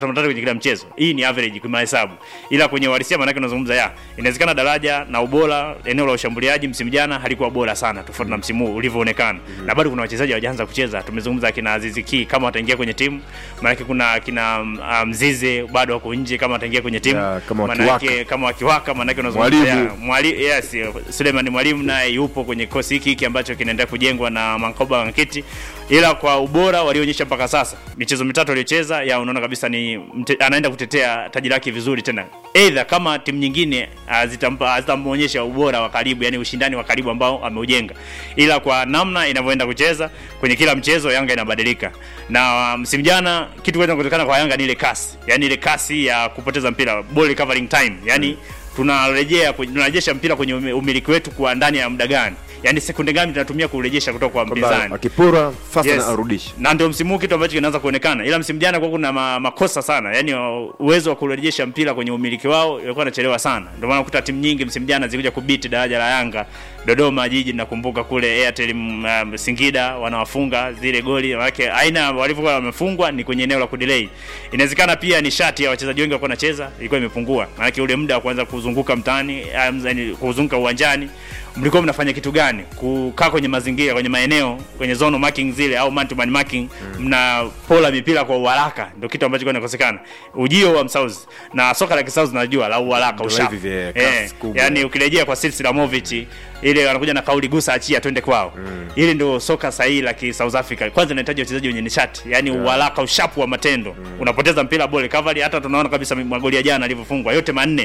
matatu kwenye kila mchezo. Hii ni average kwa mahesabu, ila kwenye uhalisia maanake unazungumza ya inawezekana daraja na ubora eneo la ushambuliaji msimu jana halikuwa bora sana tofauti na msimu huu ulivyoonekana, na bado kuna wachezaji hawajaanza kucheza. Tumezungumza akina Azizi Ki kama wataingia kwenye timu, maanake kuna akina um, Mzize bado wako nje kama wataingia kwenye timu, Ya, kama Maanake- wakiwaka. kama wakiwaka, maanake unazungumza Mwalimu. ya, mwali, yes, Suleiman Mwalimu naye yupo kwenye kikosi hiki hiki ambacho kinaendelea kujengwa na Mankoba Nkiti, ila kwa ubora walioonyesha mpaka sasa, michezo mitatu aliyocheza, ya unaona kabisa ni mte, anaenda kutetea taji lake vizuri tena, either kama timu nyingine hazitampa hazitamuonyesha ubora wa karibu, yani ushindani wa karibu ambao ameujenga, ila kwa namna inavyoenda kucheza kwenye kila mchezo, Yanga inabadilika. Na msimu jana kitu kwanza kutokana kwa Yanga ni ile kasi, yani ile kasi ya kupoteza mpira, ball recovering time, yani tunarejea kwenye- tunarejesha mpira kwenye ume- umiliki wetu kwa ndani ya muda gani, yani sekunde gani tunatumia kurejesha kutoka kwa kwamba mpinzani akipora fast Yes. na arudishe na ndio msimu huu kitu ambacho kinaanza kuonekana, ila msimu jana kwa kuna ma, makosa sana, yani uwezo wa kurejesha mpira kwenye umiliki wao ilikuwa inachelewa sana. Ndio maana kuta timu nyingi msimu jana zilikuja kubiti daraja la Yanga, Dodoma Jiji, nakumbuka kule Airtel um, Singida wanawafunga zile goli, manake aina walivyokuwa wamefungwa ni kwenye eneo la kudelay. Inawezekana pia nishati ya wachezaji wengi walikuwa wanacheza ilikuwa imepungua, manake ule muda wa kuanza kuzunguka mtaani, um, yani kuzunguka uwanjani mlikuwa mnafanya kitu gani? Kukaa kwenye mazingira, kwenye maeneo, kwenye zone marking zile au man to man marking, mnapola mipira kwa uharaka, ndio kitu ambacho kinakosekana. Ujio wa Msauzi na soka la Kisauzi najua la uharaka, Ndio ushapu hivi vya kasi eh, kubwa. yani ukirejea kwa Silsilamovic ile anakuja na kauli gusa achia twende kwao. Ile ndio soka sahihi la ki South Africa. Kwanza inahitaji wachezaji wenye nishati, yani uharaka, ushapu wa matendo. Unapoteza mpira ball recovery, hata tunaona kabisa magoli ya jana alivyofungwa yote manne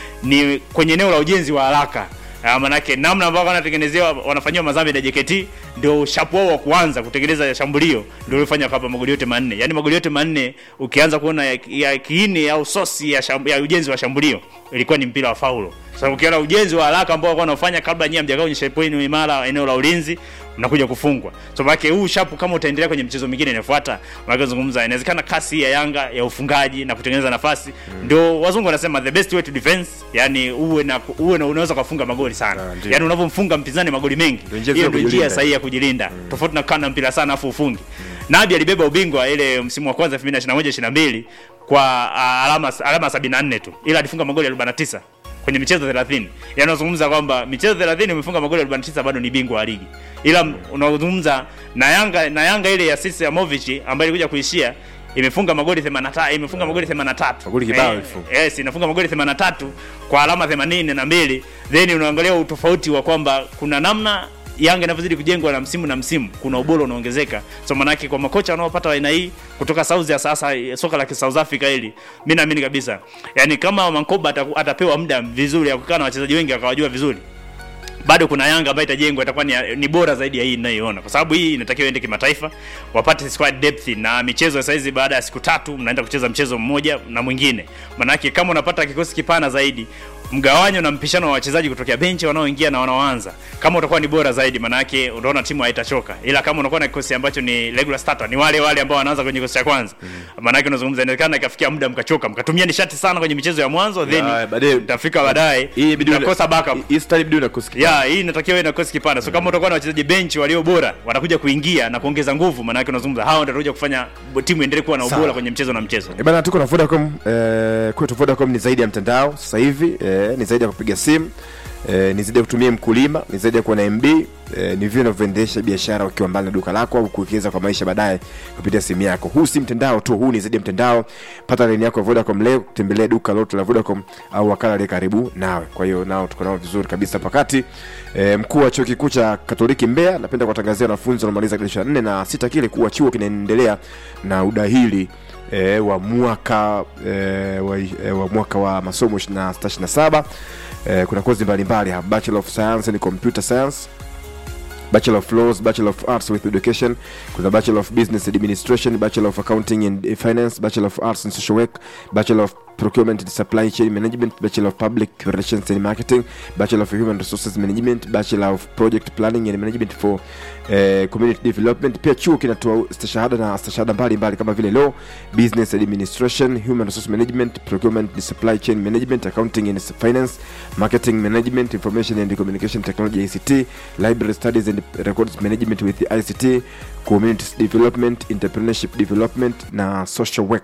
ni kwenye eneo la ujenzi wa haraka. Ah, manake namna ambavyo wanatengenezewa wanafanyiwa madhambi na JKT ndio ushapu wao wa kuanza kutengeneza shambulio ndio ulifanya hapa magoli yote manne. Yaani magoli yote manne ukianza kuona ya, ya kiini au sosi ya, sham, ya ujenzi wa shambulio ilikuwa ni mpira wa faulo. Sasa ukiona ujenzi wa haraka ambao walikuwa wanafanya kabla nyinyi hamjakaa kwenye shape yenu imara eneo la ulinzi mnakuja kufungwa. So maana huu shapu kama utaendelea kwenye michezo mingine inayofuata, maana zungumza inawezekana kasi ya Yanga ya ufungaji na kutengeneza nafasi ndio wazungu wanasema the best way to defense, yani uwe na uwe na unaweza kufunga magoli sana. Ah, ndio. yani unavyomfunga mpinzani magoli mengi. Ndio njia Hiyo nzuri ndio ya njia kujilinda. sahihi ya kujilinda. Tofauti na kana mpira sana afu ufungi. Nabi alibeba ubingwa ile msimu wa kwanza 2021 22 kwa ah, alama alama 74 tu. Ila alifunga magoli 49 kwenye michezo 30. Yaani unazungumza kwamba michezo 30 umefunga magoli 49 bado ni bingwa wa ligi. Ila m- unazungumza na Yanga na Yanga ile ya Sisi Amovic ambayo ilikuja kuishia imefunga magoli 85 imefunga magoli 83 Magoli kibao Eh, ilifunga. yes inafunga magoli 83 kwa alama 82 then unaangalia utofauti wa kwamba kuna namna Yanga inavyozidi kujengwa na msimu na msimu, kuna ubora unaongezeka. So manake kwa makocha wanaopata aina hii kutoka South ya sasa soka la South Africa hili, mimi naamini kabisa, yani kama Mankoba ataku- atapewa muda vizuri ya kukaa na wachezaji wengi akawajua vizuri, bado kuna Yanga ambayo itajengwa itakuwa ni, ni bora zaidi ya hii ninayoiona, kwa sababu hii inatakiwa iende kimataifa, wapate squad depth na michezo sasa hizi. Baada ya siku tatu mnaenda kucheza mchezo mmoja na mwingine, manake kama unapata kikosi kipana zaidi mgawanyo na mpishano wa wachezaji kutokea benchi wanaoingia na wanaoanza, kama utakuwa ni bora zaidi, manake unaona timu haitachoka. Ila kama unakuwa na kikosi ambacho ni regular starter, ni wale wale ambao wanaanza kwenye kikosi cha kwanza, manake unazungumza, inawezekana ikafikia muda mkachoka, mkatumia nishati sana kwenye michezo ya mwanzo, then Ya, baadaye- mtafika baadaye hii inabidi una- mtakosa backup hii style inabidi unakusikia ya hii inatakiwa iwe na kosi kipana. So kama utakuwa na wachezaji benchi walio bora watakuja kuingia na kuongeza nguvu, maana yake unazungumza hao ndio watakuja kufanya timu iendelee kuwa na ubora Sawa. kwenye mchezo na mchezo. Eh, bana tuko na Vodacom eh, kwetu Vodacom ni zaidi ya mtandao sasa hivi eh, ni zaidi ya kupiga simu eh, ni zaidi ya kutumia mkulima, ni zaidi ya kuwa na MB eh, ni vile unavyoendesha biashara ukiwa mbali na duka lako au kuwekeza kwa maisha baadaye kupitia simu yako. Huu si mtandao tu, huu ni zaidi ya mtandao. Pata laini yako ya Vodacom leo, tembelea duka lote la Vodacom au wakala aliye karibu nawe. Kwa hiyo nao tuko nao vizuri kabisa pakati. E, mkuu wa chuo kikuu cha Katoliki Mbeya napenda kuwatangazia wanafunzi wanaomaliza kidato cha nne na sita kile kuwa chuo kinaendelea na udahili e, wa mwaka e, wa, e, wa mwaka wa masomo 26 27 e, kuna kozi mbalimbali hapa Bachelor of Science and Computer Science Bachelor of Laws, Bachelor of Arts with Education, kuna Bachelor of Business Administration, Bachelor of Accounting and Finance, Bachelor of Arts and Social Work, Bachelor of Procurement and Supply Chain Management, Bachelor of Public Relations and Marketing, Bachelor of Human Resources Management, Bachelor of Project Planning and Management for eh, Community Development. Pia chuo kinatoa stashahada na stashahada mbalimbali kama vile Law, Business Administration, Human Resource Management, Procurement and Supply Chain Management, Accounting and Finance, Marketing Management, Information and Communication Technology ICT, Library Studies and Records Management with ICT, Community Development, Entrepreneurship Development na Social Work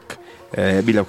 eh, bila